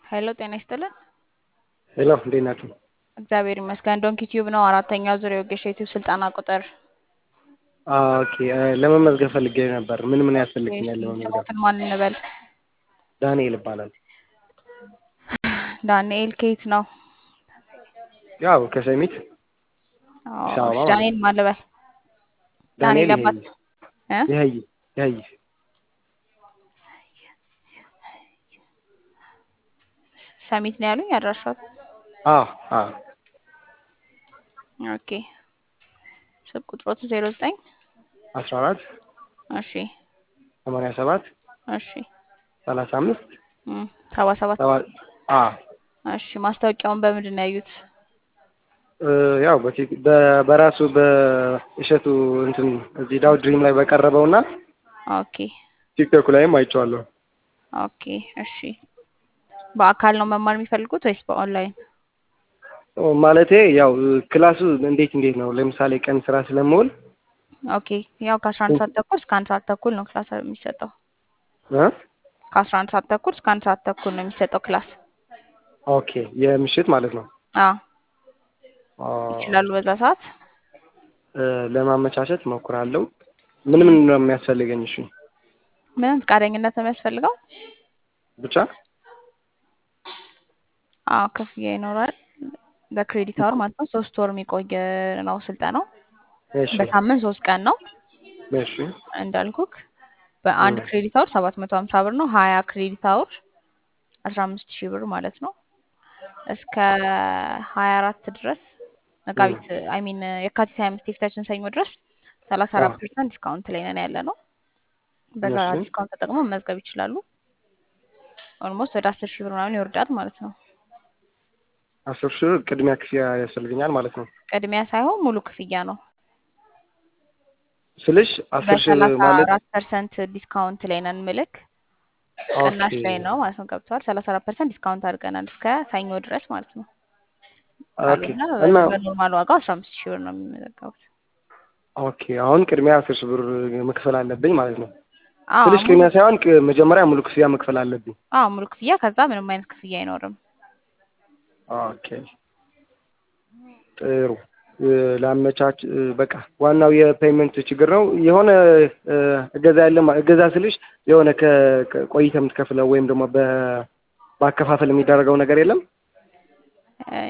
ሄሎ ጤና ይስጥልን። ሄሎ እንዴት ናችሁ? እግዚአብሔር ይመስገን። ዶንኪ ቲዩብ ነው። አራተኛው ዙር የወጌሻ ዩቲዩብ ስልጠና ቁጥር ኦኬ ለመመዝገብ ፈልጌ ነበር። ምን ምን ያስፈልግኛል ለመመዝገብ? ስሞትን ማን እንበል? ዳንኤል ይባላል። ዳንኤል ከየት ነው? ያው ከሰሚት አዎ፣ አዲስ አበባ እሺ፣ ማለት ዳንኤል ማን ልበል? ዳንኤል ዳንኤል አባት እ? ይሄይ ይሄይ ሰሚት ነው ያሉኝ አድራሻው። አዎ አዎ ኦኬ ስልክ ቁጥሮት ዜሮ ዘጠኝ አስራ አራት እሺ ሰማንያ ሰባት እሺ ሰላሳ አምስት እም፣ ሰባ ሰባት ሰባ አ እሺ ማስታወቂያውን በምንድን ነው ያዩት? እ፣ ያው በቲክ በ- በራሱ በእሸቱ እንትን እዚህ ዳው ድሪም ላይ በቀረበውና ኦኬ ቲክቶክ ላይም አይቼዋለሁ። ኦኬ እሺ በአካል ነው መማር የሚፈልጉት ወይስ በኦንላይን? ማለቴ ያው ክላሱ እንዴት እንዴት ነው? ለምሳሌ ቀን ስራ ስለምውል ኦኬ ያው ከአስራ አንድ ሰዓት ተኩል እስከ አንድ ሰዓት ተኩል ነው ክላስ የሚሰጠው። እ ከአስራ አንድ ሰዓት ተኩል እስከ አንድ ሰዓት ተኩል ነው የሚሰጠው ክላስ። ኦኬ የምሽት ማለት ነው። አዎ አ፣ ይችላሉ በዛ ሰዓት። እ፣ ለማመቻቸት እሞክራለሁ። ምን ምን ነው የሚያስፈልገኝ? እሺ ምንም ፈቃደኝነት ነው የሚያስፈልገው? ብቻ አዎ ክፍያ ይኖራል። በክሬዲት አወር ማለት ነው። ሶስት ወር የሚቆይ ነው ስልጠናው። እሺ በሳምንት ሶስት ቀን ነው እሺ እንዳልኩክ። በአንድ እ፣ ክሬዲት አወር ሰባት መቶ ሀምሳ ብር ነው። ሀያ ክሬዲት አወር አስራ አምስት ሺህ ብር ማለት ነው። እስከ ሀያ አራት ድረስ እ፣ መጋቢት አይ ሚን የካቲት ሀያ አምስት የፊታችን ሰኞ ድረስ ሰላሳ አ፣ አራት ፐርሰንት ዲስካውንት ላይ ነን ያለ ነው። በዛ እሺ ዲስካውንት ተጠቅመው መመዝገብ ይችላሉ። ኦልሞስት ወደ አስር ሺህ ብር ምናምን ይወርዳል ማለት ነው። አስር ሺህ ብር ቅድሚያ ክፍያ ያስፈልገኛል ማለት ነው። ቅድሚያ ሳይሆን ሙሉ ክፍያ ነው። ስልሽ አስር ሺህ በሰላሳ ማለት አራት ፐርሰንት ዲስካውንት ላይ ነን ምልክ ቅናሽ ኦኬ ላይ ነው ማለት ነው። ገብተዋል። ሰላሳ አራት ፐርሰንት ዲስካውንት አድርገናል እስከ ሰኞ ድረስ ማለት ነው። ኦኬ ካልሆነ እና በኖርማል ዋጋው አስራ አምስት ሺህ ብር ነው የሚመዘገቡት። ኦኬ አሁን ቅድሚያ አስር ሺህ ብር መክፈል አለብኝ ማለት ነው። አዎ ስልሽ ሙሉ ቅድሚያ ሳይሆን ቅ- መጀመሪያ ሙሉ ክፍያ መክፈል አለብኝ። አዎ ሙሉ ክፍያ ከዛ ምንም አይነት ክፍያ አይኖርም። ኦኬ ጥሩ እ፣ ላመቻች እ፣ በቃ ዋናው የፔይመንት ችግር ነው። የሆነ እ፣ እገዛ ያለ ማ- እገዛ ስልሽ የሆነ ከ- ከ- ቆይተህ የምትከፍለው ወይም ደግሞ በ ማከፋፈል የሚደረገው ነገር የለም። እ፣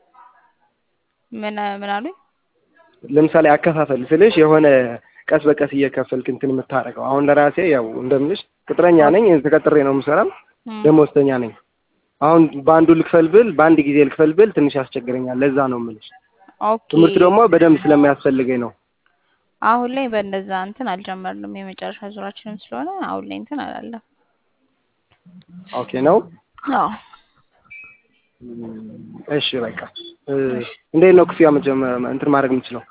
ምን ምን አሉኝ? ለምሳሌ አከፋፈል ስልሽ የሆነ ቀስ በቀስ እየከፈልክ እንትን የምታደርገው። አሁን ለራሴ ያው እንደምልሽ ቅጥረኛ ነኝ፣ ተቀጥሬ ነው የምሰራው፣ እም፣ ደሞዝተኛ ነኝ። አሁን በአንዱ ልክፈል ብል በአንድ ጊዜ ልክፈል ብል ትንሽ ያስቸግረኛል። ለዛ ነው የምልሽ። ኦኬ ትምህርት ደግሞ በደንብ ስለሚያስፈልገኝ ነው። አሁን ላይ በእንደዛ እንትን አልጀመርንም። የመጨረሻ ዙራችንም ስለሆነ አሁን ላይ እንትን አላለም። ኦኬ ነው። አዎ እም፣ እሺ በቃ እ፣ እንዴት ነው ክፍያ መጀመር እንትን ማድረግ የምችለው?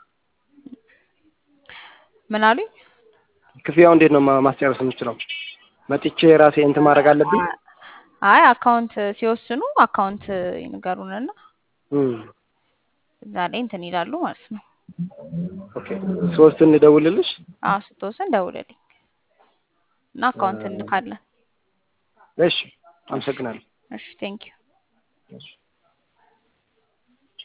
ምን አሉኝ? ክፍያው እንዴት ነው ማ- ማስጨረስ የምችለው? መጥቼ ራሴ እንትን ማድረግ አለብኝ? አይ አካውንት ሲወስኑ አካውንት ይንገሩንና እም፣ እዛ ላይ እንትን ይላሉ ማለት ነው። ኦኬ ሶስትን ልደውልልሽ? አዎ ስትወስን ደውልልኝ እና አካውንት እ፣ እንልካለን። እሺ እሺ አመሰግናለሁ። እሺ ቴንኪው እሺ